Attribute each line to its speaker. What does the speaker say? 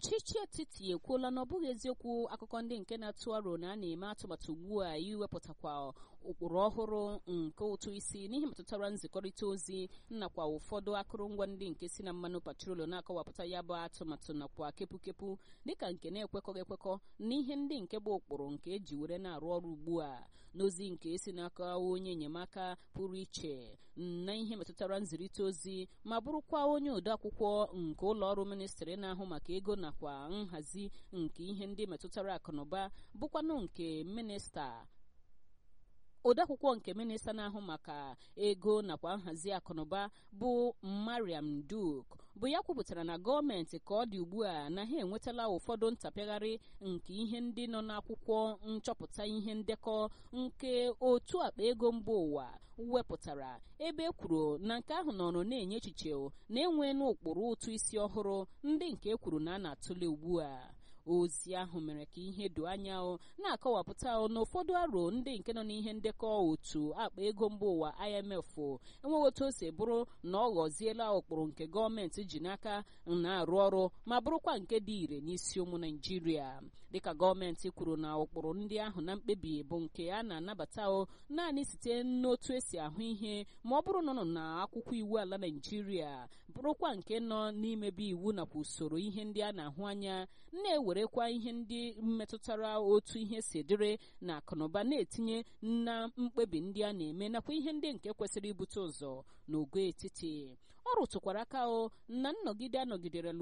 Speaker 1: ọchịchị etiti ekwuola na ọ bụghị eziokwu akụkọ ndị nke na-atụ aro na a na-eme atụmatụ ugbu a iwepụtakwa ụkpụrụ ọhụrụ nke ụtụ isi n'ihe metụtara nzikọrịta ozi nakwa ụfọdụ akụrụngwa ndị nke si na mmanụ patrolu na-akọwapụta ya bụ atụmatụ nakwa kepụkepụ dịka nke na-ekwekọghị ekwekọ n'ihe ndị nke bụ ụkpụrụ nke eji were na-arụ ọrụ ugbu a n'ozi nke esi n'aka onye enyemaka pụrụ iche na ihe metụtara nzirịta ozi ma bụrụkwa onye odeakwụkwọ nke ụlọ ọrụ ministrị na-ahụ maka ego nakwa nhazi nke ihe ndị metụtara akụnụba bụkwanụ nke minista odeakwụkwọ nke minista na-ahụ maka ego nakwa nhazi akụnụba bụ mariam duk bụ ya kwupụtara na gọọmenti ka ọ dị ugbu a na ha enwetala ụfọdụ ntapịagharị nke ihe ndị nọ n'akwụkwọ nchọpụta ihe ndekọ nke otu akpa ego mba ụwa wepụtara ebe e kwuru na nke ahụ nọrọ na-enye echiche na enwe n'ụkpụrụ ụtụ isi ọhụrụ ndị nke e kwuru na a na-atụle ugbu a ozi ahụ mere ka ihe doo anya na-akọwapụta na ụfọdụ aro ndị nke nọ n'ihe ndekọ otu akpa ego mba ụwa IMF enweghị otu o si bụrụ na ọ ghọziela ụkpụrụ nke gọọmenti ji n'aka na-arụ ọrụ ma bụrụkwa nke dị ire n'isi ụmụ Naijiria dịka gọọmenti kwuru na ụkpụrụ ndị ahụ na mkpebi bụ nke a na-anabata naanị site n'otu esi ahụ ihe ma ọ bụrụ na ọ nọ na akwụkwọ iwu ala Naijiria bụrụkwa nke nọ n'imebe iwu nakwa usoro ihe ndị a na-ahụ anya na-ewerekwa ihe ndị metụtara otu ihe si dịrị na akụnụba na-etinye na mkpebi ndị a na-eme nakwa ihe ndị nke kwesịrị ibute ụzọ n'ogo etiti ọ rụtụkwara aka o na nnọgide anọgidere